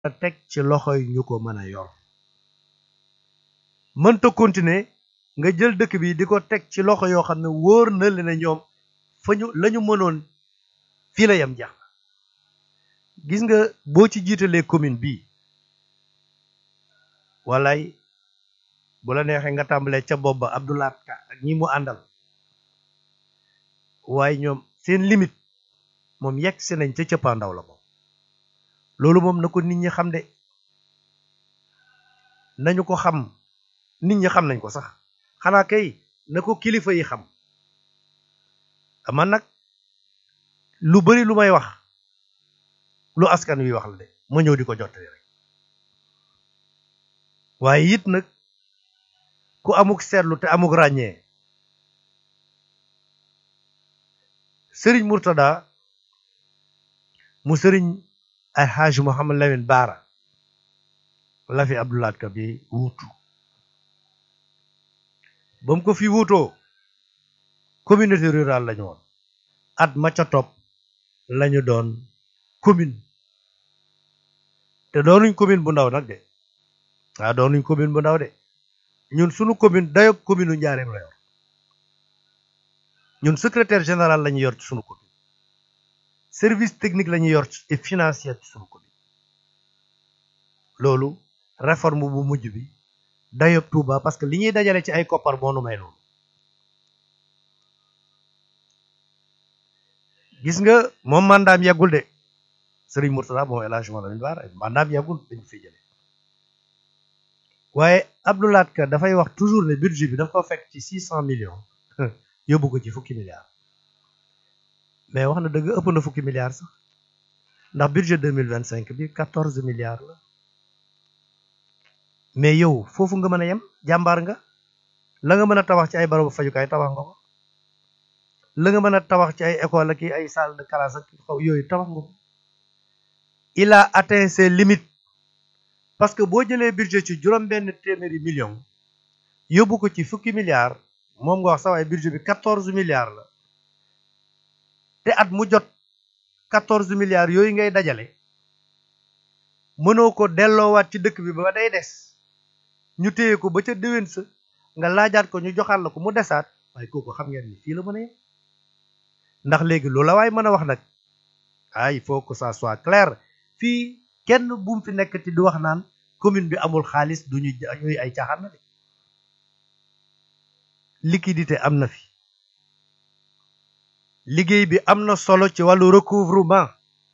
a teg ci loxo yi ñu ko mën a yor mënta continuer nga jël dëkk bi di ko teg ci loxo yoo xam ne wóor na le ne ñoom fa ñu la ñu mënoon fii la yem jeex gis nga boo ci jiitalee commune bii walay bu la neexee nga tàmbalee ca bopp ba Abdoulaye Ka ak ñi mu àndal waaye ñoom seen limite moom yegg si nañ ca cëppaandaw la moom loolu moom na ko nit ñi xam de nañu ko xam nit ñi xam nañ ko sax xanaa kay na ko kilifa yi xam man nag lu bari lu may wax lu askan wi wax la de ma ñëw di ko jottali rek waaye it nag ku amuk seetlu te amuk ràññee sëriñ Murtada mu sëriñ ay xaaj Mouhamad Lamine Baara la fi Abdoulaat Ka bi wuutu ba mu ko fi wuutoo communauté rurale lañu woon at ma ca topp lañu doon commune te doonuñ commune bu ndaw nag de waaw doonuñ commune bu ndaw de ñun sunu commune dayob commune u Njaareem la yor ñun secrétaire général lañu yor ci sunu commune service technique lañu yor et financier ci sunu commune loolu réforme bu mujj bi dayob Touba parce que li ñuy dajale ci ay koppar moo nu may loolu gis nga moom mandaam yeggul de Serigne Mourtada moom El Hadj Mouhamed Bara mandaam yeggul dañu fi jële waaye Abdoulaat Ka dafay wax toujours ne budget bi dafa ko fekk ci six cent millions yóbbu ko ci fukki milliards mais wax na dëgg ëpp na fukki milliards sax ndax budget deux mille vingt cinq bi quatorze milliards la mais yow foofu nga mën a yem jàmbaar nga la nga mën a tabax ci ay barabu fajukaay tabax nga ko la nga mën a tabax ci ay école ak ay salle de classe ak xaw yooyu tabax nga ko il a atteint ses limites parce que boo jëlee budget ci juróom benn téeméeri million yóbbu ko ci fukki milliards moom nga wax sax waaye budget bi quatorze milliards la te at mu jot quatorze milliards yooyu ngay dajale mënoo ko delloowaat ci dëkk bi ba day des ñu téye ko ba ca déwén sa nga laajaat ko ñu joxaat la ko mu desaat waaye kooku xam ngeen ni fii la mën a yem ndax léegi loola waaye mën a wax nag ah il faut que ça soit clair fii kenn bu mu fi nekk ti di wax naan commune bi amul xaalis du ñu ñuy ay caaxaan na de liquidité am na fi liggéey bi am na solo ci wàllu recouvrement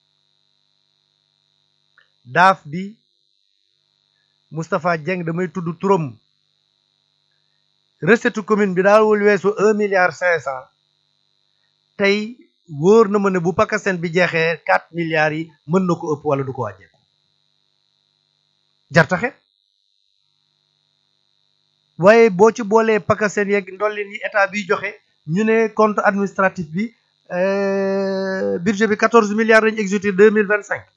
daaf bi Moustapha Dieng damay tudd turam recette commune bi daawul weesu un milliard cinq cent tey wóor na ma ne bu pakaseen bi jeexee quatre milliards yi mën na ko ëpp wala du ko wàññeeku jartaxe waaye boo ci boolee pakaseen yeeg ndollin yi état bi joxe ñu ne compte administratif bi budget bi quatorze milliards lañu exécuté deux mille vingt cinq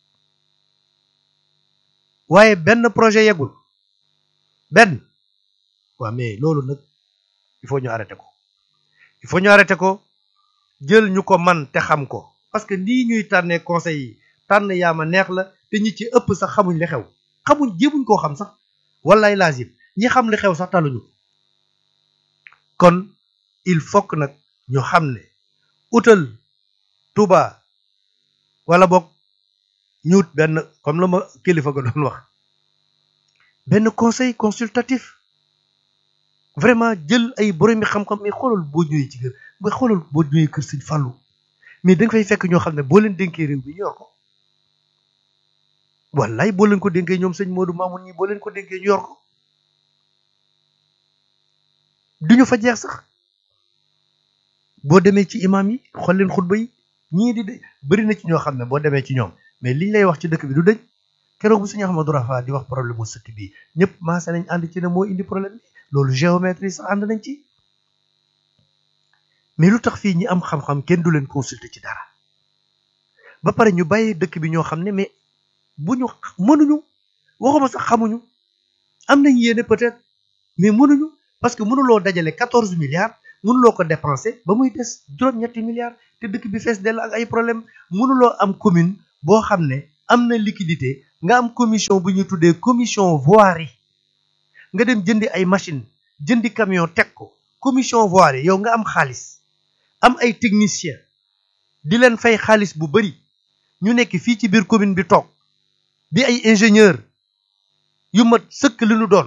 waaye benn projet yeggul benn waaw mais loolu nag il faut ñu arrêté ko il faut ñu arrêté ko jël ñu ko man te xam ko parce que nii ñuy tànnee conseil yi tànn yaa ma neex la te ñi ci ëpp sax xamuñ li xew xamuñ jéemuñ koo xam sax wallaay lazim ñi xam li xew sax taluñu kon il faut que nag ñu xam ne utal Touba wala boog ñu wut benn comme la ma kilifa ga doon wax benn conseil consultatif vraiment jël ay boromi xam-xam mais xoolal boo ñëwee ci kër mais xoolal boo ñëwee kër Sëñ Fallou mais da nga fay fekk ñoo xam ne boo leen dénkee réew mi ñu yor ko wallaay boo leen ko dénkee ñoom sëñ Modou Mamoun ñi boo leen ko dénkee ñu yor ko duñu fa jeex sax boo demee ci imam yi xool leen xutba yi ñii di de bëri na ci ñoo xam ne boo demee ci ñoom mais liñ lay wax ci dëkk bi du dëñ keroog bu sëñ Ahmadou Rafa di wax problème mu sëkk bii ñëpp maase nañ ànd ci ne moo indi problème bi loolu géométrie sax ànd nañ ci mais lu tax fii ñi am xam-xam kenn du leen consulter ci dara ba pare ñu bàyyi dëkk bi ñoo xam ne mais bu ñu mënuñu waxuma sax xamuñu am nañ yéene peut-être mais mënuñu parce que mënuloo dajale quatorze milliards mënuloo ko dépenser ba muy des juróom-ñetti milliards te dëkk bi fees dell ak ay problème mënuloo am commune boo xam ne am na liquidité nga am commission bu ñu tuddee commission voirie nga dem jëndi ay machine jëndi camion teg ko commission voirie yow nga am xaalis am ay technicien di leen fay xaalis bu bari ñu nekk fii ci biir commune bi toog di ay ingénieur yu mat sëkk li ñu doon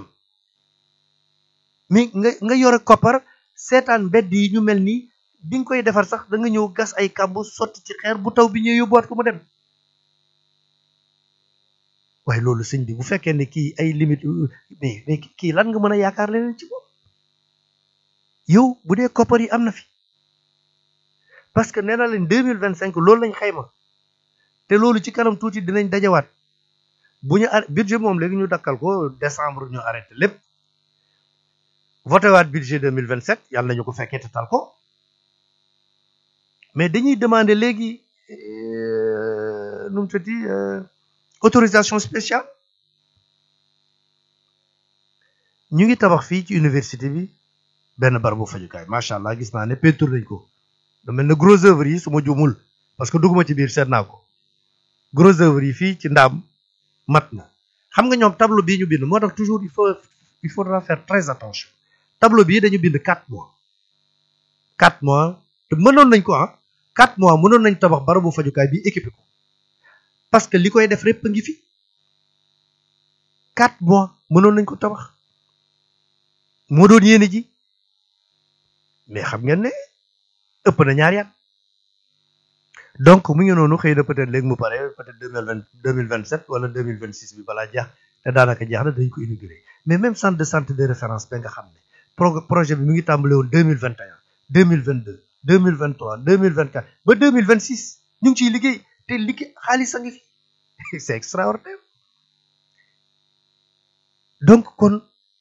mais nga nga yore koppar seetaan mbedd yi ñu mel nii bi nga koy defar sax da nga ñëw gas ay kàmb sotti ci xeer bu taw bi ñëw yóbbuwaat ko mu dem waaye loolu sëñ bi bu fekkee ne kii ay limite mais mais kii lan nga mën a yaakaar leneen ci moom yow bu dee koppar yi am na fi parce que nee na leen deux mille vingt cinq loolu lañ xayma te loolu ci kanam tuuti dinañ dajawaat bu ñu ar budget moom léegi ñu dakkal ko décembre ñu arrêté lépp voté waat budget deux mille vingt sept yàlla nañu ko fekkee te tal ko mais dañuy demander léegi nu mu tuddati autorisation spéciale ñu ngi tabax fii ci université bi benn barabu fajukaay macha allah gis naa ne peinture nañ ko lu mel ne gros œuvre yi su ma juumul parce que dugguma ci biir seet naa ko gros œuvre yi fii ci ndaam mat na xam nga ñoom tableau bii ñu bind moo tax toujours il faut il faudra faire très attention tableau bii dañu bind quatre mois quatre mois te mënoon nañ ko ah quatre mois mënoon nañ tabax barabu fajukaay bi équipé ko parce que li koy def répp a ngi fi quatre mois mënoon nañ ko tabax moo doon yéene ji mais xam ngeen ne ëpp na ñaari at donc mu ngi noonu xëy na peut-être léegi mu pare peut-être deux mille vingt deux mille vingt sept wala deux mille vingt six bi balaa jeex te daanaka jeex na dañ ko inauguré mais même centre de santé de référence ba nga xam ne pro projet bi mu ngi tàmbale woon deux mille vingt et un deux mille vingt deux deux mille vingt trois deux mille vingt quatre ba deux mille vingt six ñu ngi ciy liggéey te liggéey xaalis a ngi fi c'est extraordinaire donc kon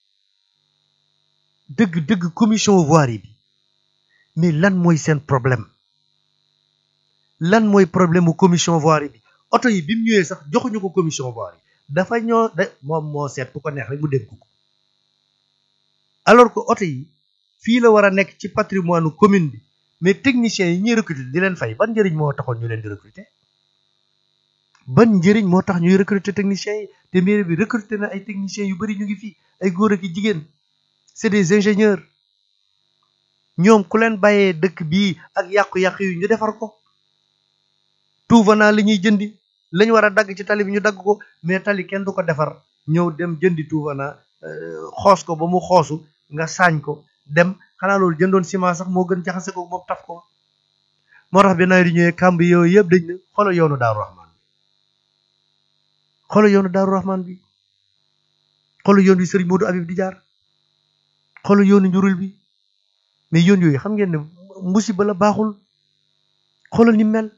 dëgg dëgg commission voirie bi mais lan mooy seen problème lan mooy problème mu commission voirie bi oto yi bi mu ñëwee sax joxuñu ko commission voirie dafa ñoo de moom moo seet ku ko neex rek mu dénk ko alors que oto yi fii la war a nekk ci patrimoine commune bi mais techniciens yi ñuy recruter di leen fay ban njëriñ moo taxoon ñu leen di recruter ban njëriñ moo tax ñuy recruter techniciens yi te mairie bi recruter na ay techniciens yu bari ñu ngi fii ay góor ak i jigéen c'est des ingénieurs ñoom ku leen bàyyee dëkk bii ak yàqu-yàqu yu ñu defar ko tout venant li ñuy jëndi lañ war a dagg ci tali bi ñu dagg ko mais tali kenn du ko defar ñëw dem jëndi tout venant xoos ko ba mu xoosu nga saañ ko dem xanaa loolu jëndoon ciment sax moo gën jaxase ko moom taf ko moo tax bi nawet yi ñëwee kàmb yooyu yëpp dañ ne xoolal yoonu daaru rahman bi xoolal yoonu daaru rahman bi xoolal yoon wi sëriñ Modou Habib di jaar xoolal yoonu njurul bi mais yoon yooyu xam ngeen ne musiba la baaxul xoolal ni mel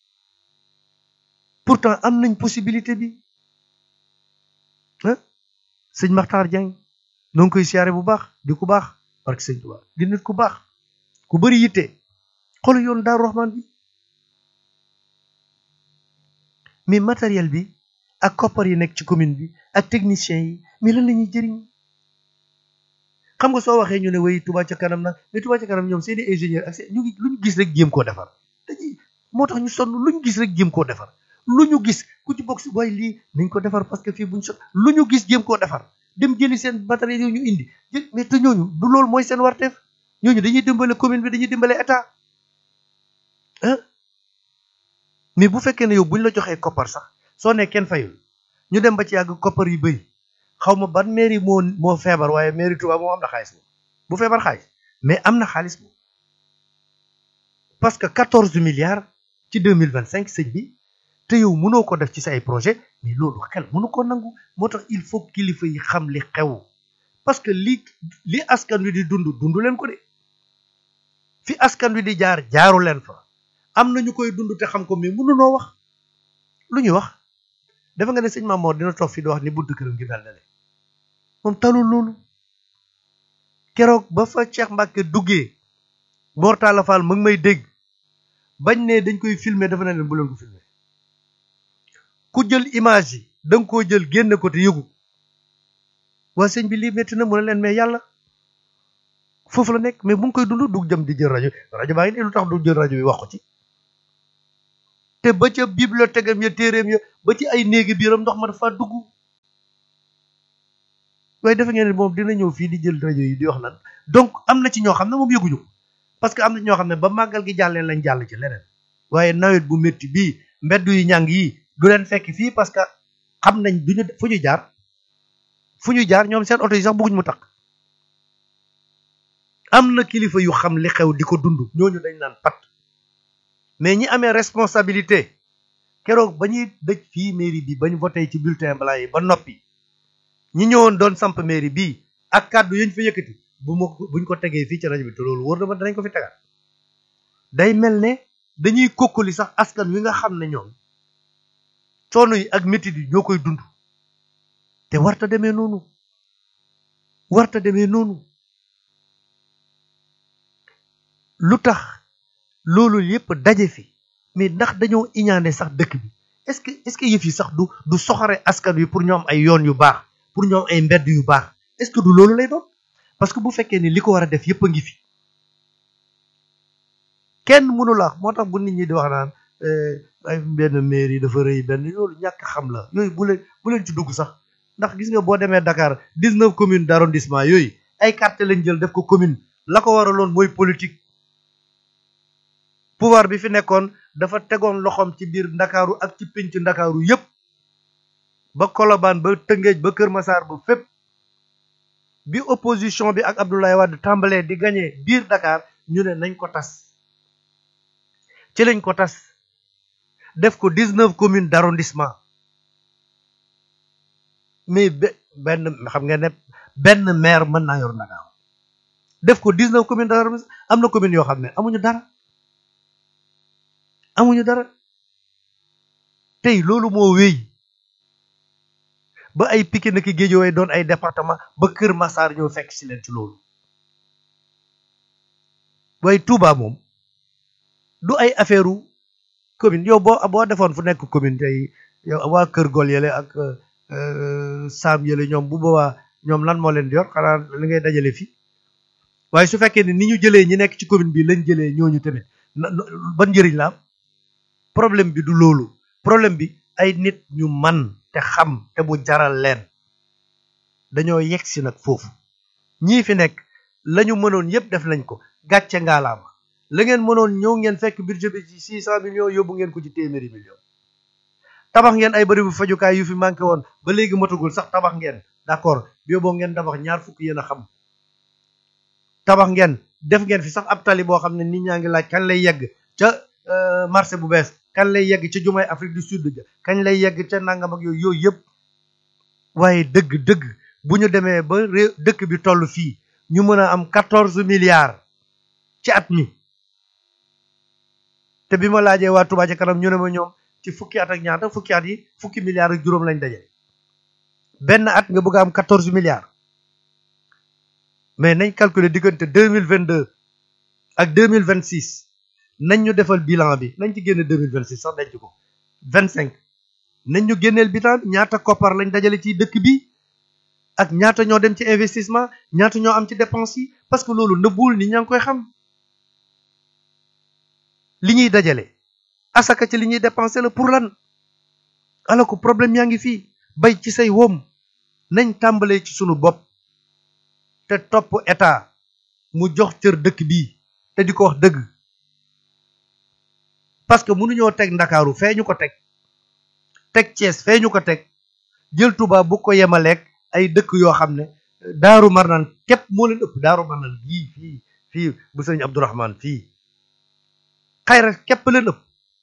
pourtant am nañ possibilité bi ah sëñ Makhtar Dieng noo ngi koy siyaare bu baax di ku baax barke sëñ Tuubaa di nit ku baax ku bëri yitte xoolal yoonu Daaru Rahman bi mais matériel bi ak koppar yi nekk ci commune bi ak techniciens yi mais lan la ñuy jëriñ xam nga soo waxee ñu ne way Touba ca kanam nag mais Touba ca kanam ñoom seeni ingénieur ak seen ñu ngi lu ñu gis rek jéem koo defar dañuy moo tax ñu sonn lu ñu gis rek jéem koo defar lu ñu gis ku ci bokk si waaye lii nañ ko defar parce que fii buñ sot lu ñu gis jéem koo defar dem jëli seen matériel yooyu ñu indi mais te ñooñu du loolu mooy seen warteef ñooñu dañuy dimbale commune bi dañuy dimbale état ah mais bu fekkee ne yow buñ la joxee koppar sax soo ne kenn fayul ñu dem ba ci yàgg koppar yu bëri xaw ma ban mairie moo moo feebar waaye mairie Touba moom am na xaalis moom bu feebar xaalis mais am na xaalis moom parce que quatorze milliards ci deux mille vingt cinq sëñ bi te yow mënoo ko def ci say projet mais loolu xel mënu ko nangu moo tax il faut kilifa yi xam li xew parce que li li askan wi di dund dund leen ko de fi askan wi di jaar jaaru leen fa am na ñu koy dund te xam ko mais mënunoo wax lu ñuy wax dafa nga ne sëñ Mamoor dina toog fii di wax ni buntu këram gi mel na le moom talul loolu keroog ba fa Cheikh Mbacke duggee Mortala Fall mu ngi may dégg bañ ne dañ koy filmer dafa ne leen bu leen ko filmer ku jël image yi da nga koo jël génne ko te yëgu waa sëñ bi lii métti na mu ne leen mais yàlla foofu la nekk mais bu ngi koy dund du jëm di jël rajo rajo baa ngi nii lu tax du jël rajo bi wax ko ci te ba ca bibliothèque am ya téeréem ya ba ci ay néegi biiram ndox ma dafa dugg waaye defe ngeen ne moom dina ñëw fii di jël rajo yi di wax lan donc am na ci ñoo xam ne moom yëguñu ko parce que am na ñoo xam ne ba màggal gi jàllee lañ jàll ci leneen waaye nawet bu métti bii mbedd yu ñàng yi du leen fekk fii parce que xam nañ duñu fu ñu jaar fu ñu jaar ñoom seen oto yi sax bëgguñ mu takk am na kilifa yu xam li xew di ko dund ñooñu dañ naan pat mais ñi amee responsabilité keroog ba ñuy dëj fii mairie bi bañ voté ci bulletin blanc yi ba noppi ñi ñëwoon doon samp mairie bii ak kàddu yañ fa yëkkati bu ma buñ ko tegee fii ci rajo bi te loolu wóor na ma danañ ko fi tegaat day mel ne dañuy kokkali sax askan wi nga xam ne ñoom coono yi ak métit yi ñoo koy dund te warta demee noonu warta demee noonu lu tax loolu yépp daje fi mais ndax dañoo iñaane sax dëkk bi est-ce que est-ce que yëf yi sax du du soxare askan wi pour ñoom ay yoon yu baax pour ñoom ay mbedd yu baax est-ce que du loolu lay doon parce que bu fekkee ni li ko war a def yépp a ngi fi kenn mënu la moo tax bu nit ñi di wax naan ay benn mairie dafa rëy benn loolu ñàkk xam la yooyu bu leen bu leen ci dugg sax ndax gis nga boo demee Dakar dix-neuf communes d'arrondissement yooyu ay quartier lañ jël def ko commune la ko waraloon mooy politique pouvoir bi fi nekkoon dafa tegoon loxoom ci biir ndakaaru ak ci pénc ndakaaru yépp ba Colobane ba Tëngéej ba Kër Massar ba fépp bi opposition bi ak Abdoulaye Wade tàmbalee di gagné biir Dakar ñu ne nañ ko tas ci lañ ko tas def ko dix-neuf communes d'arrondissement mais benn xam nga ne benn maire mën naa yor Dakar def ko dix-neuf communes d'arrondissement am na communes yoo xam ne amuñu dara amuñu dara tey loolu moo wéy ba ay Pikine ki Guédiawaye doon ay département ba Kër Massar ñoo fekk ci leen ci loolu waaye Touba moom du ay affaire u commune yow boo boo defoon fu nekk commune tey yow waa Kër Gol yële ak Saam yële ñoom bu boobaa ñoom lan moo leen di yor xanaa li ngay dajale fii waaye su fekkee ne ni ñu jëlee ñi nekk ci commune bi lañ jëlee ñooñu tamit ban njëriñ la am problème bi du loolu problème bi ay nit ñu man te xam te mu jaral leen dañoo yegg si nag foofu ñii fi nekk la ñu mënoon yépp def nañ ko gàcce ngaalaama la ngeen mënoon ñëw ngeen fekk budget bi ci six cent millions yóbbu ngeen ko ci téeméeri millions tabax ngeen ay bërëbu fajukaay yu fi manqué woon ba léegi matugul sax tabax ngeen d'accord yóbboo ngeen tabax ñaar fukk yéen a xam tabax ngeen def ngeen fi sax ab tali boo xam ne nit ñaa ngi laaj kañ lay yegg ca marché bu bees kañ lay yegg ca jumaay Afrique du Sud ja kañ lay yegg ca nangam ak yooyu yooyu yëpp waaye dëgg dëgg bu ñu demee ba réew dëkk bi toll fii ñu mën a am quatorze milliards ci at mi te bi ma laajee waa Touba ca kanam ñu ne ma ñoom ci fukki at ak ñaata fukki at yi fukki milliards ak juróom lañ daje benn at nga bëgg a am quatorze milliards mais nañ calculer diggante deux mille vingt deux ak deux mille vingt six nañ ñu defal bilan bi nañ ci génne deux mille vingt six sax denc ko vingt cinq nañ ñu génneel bilan bi ñaata koppar lañ dajale ci dëkk bi ak ñaata ñoo dem ci investissement ñaata ñoo am ci dépense yi parce que loolu nëbbul ni ñaa ngi koy xam li ñuy dajale asaka ci li ñuy dépenser la pour lan alors que problème yaa ngi fii bay ci say woom nañ tàmbalee ci sunu bopp te topp état mu jox cër dëkk bi te di ko wax dëgg parce que mënuñoo teg ndakaaru fee ñu ko teg teg Thiès fee ñu ko teg jël Touba bu ko yemaleeg ay dëkk yoo xam ne daaru marnaan képp moo leen ëpp daaru marnaan fii fii fii bu sëñ Abdourahman fii xayra képp leen ëpp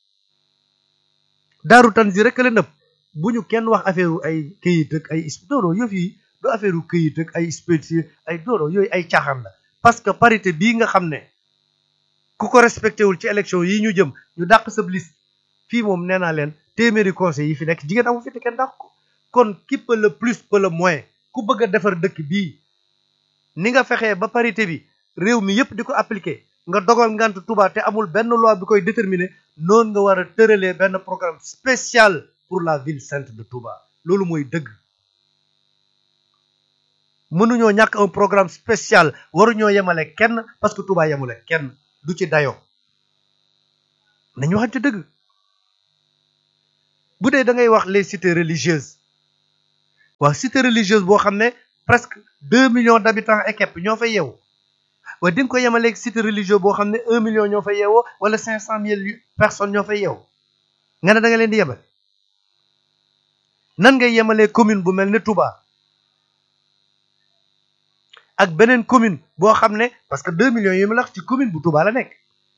daaru tanzi rek leen ëpp bu ñu kenn wax affaire ay këyit ak ay dooro yëf yi du affaire këyit ak ay spéci ay dooro yooyu ay caaxaan la parce que parité bii nga xam ne ku ko respecté wul ci élection yi ñu jëm ñu dàq sa liste fii moom nee naa leen téeméeri conseil yi fi nekk jigéen amu fi te kenn dàq ko kon qui peut le plus peut le moins ku bëgg a defar dëkk bii ni nga fexee ba parité bi réew mi yépp di ko appliquer nga dogal ngant Touba te amul benn loi bi koy déterminer noonu nga war a tëralee benn programme spécial pour la ville sainte de Touba loolu mooy dëgg mënuñoo ñàkk un programme spécial waruñoo yemale kenn parce que Touba yemale kenn du ci dayoo nañu waxante dëgg bu dee da ngay wax les cités religieuses waaw cité religieuse boo xam ne presque deux millions d'habitants et képp ñoo fay yeewu waaye di nga ko yemaleeg cité religieux boo xam ne un million ñoo fay yeewoo wala cinq cent mille personnes ñoo fay yeewu nga ne da nga leen di yemale nan ngay yemalee commune bu mel ne Touba ak beneen commune boo xam ne parce que deux millions yi ma la wax ci commune bu Touba la nekk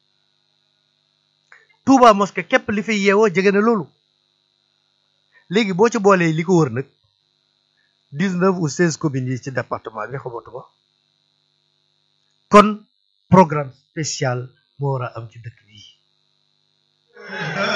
Touba mosquée képp li fay yeewoo jege na loolu léegi boo ci boolee li ko wër nag dix-neuf ou seize communes yi ci département bi xamatuma kon programme spécial moo war a am ci dëkk bi